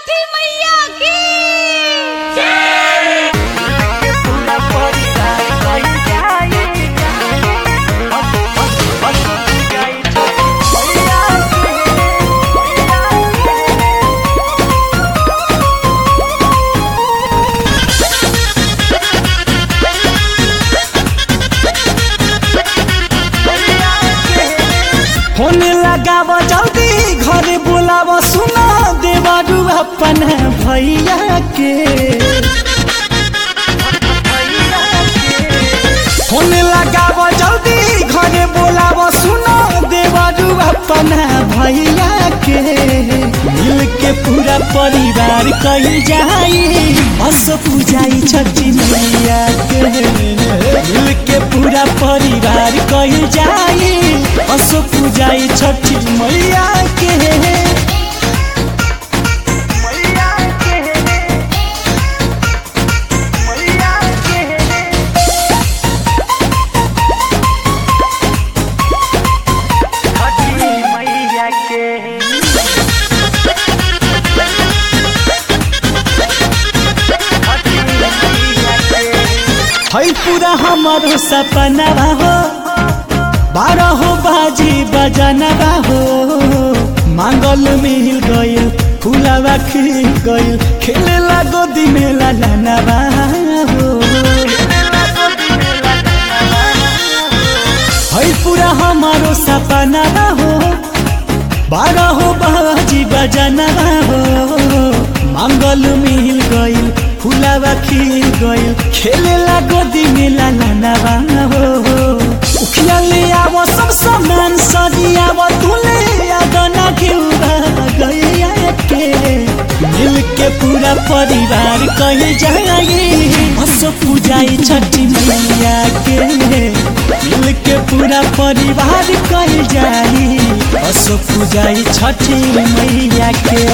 छठी मैया की होने लगाव जल्दी घरे बुलाव सुना देवारू अपन भैया के होने लगाव जल्दी घरे बुलाव सुना देवारू अपन भैया के मिल के पूरा परिवार कही जाई बस पूजाई छठी मैया के मिल के पूरा परिवार कही जाई बस पूजाई छठी मैया के है पूरा हमारो सपना हो बारह बाजी बजनवा हो मांगल मिल गइल फुलावा खिल गइल खेले लागो दिने लानवा हो है पूरा हमारो सपना हो बारह बाजी बजनवा हो मांगल मिल गइल फुलावा खिल गइल खेले लागो दिने लानवा हो उखिया ले आव सब सामान सजियाव तुले आगना घेउरा गइया के मिल के पूरा परिवार कही जाई हसो पूजाई छठी मैया के मिल के पूरा परिवार कही जाई हसो पूजाई छठी मैया के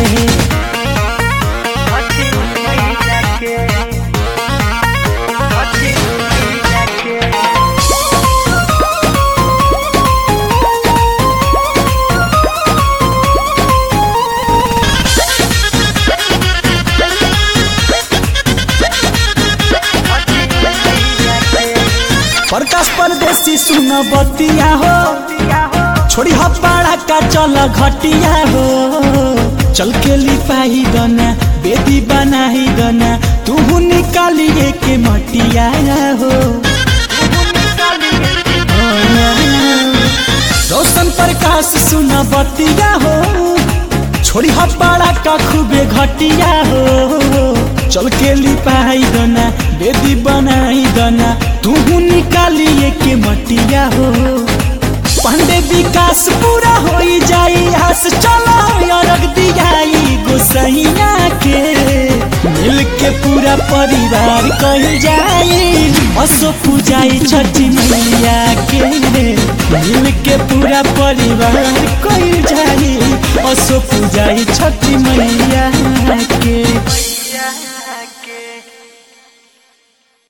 प्रकाश परदेसी सुन बतिया हो छोड़ी हपाड़ा का चल घटिया हो चल के लिपाही दना बेदी बनाही दना तू निकालिए के मटिया हो रोशन प्रकाश सुन बतिया हो छोड़ी हपाड़ा का खूबे घटिया हो चल के लिपाई दना बेदी बनाई दना तू निकालिए के मटिया हो पांडे विकास पूरा हो जाई आस चलो अरग दियाई गोसैया के मिल के पूरा परिवार कही जाई असो पूजाई छठी मैया के मिल के पूरा परिवार कही जाई असो पूजाई छठी मैया के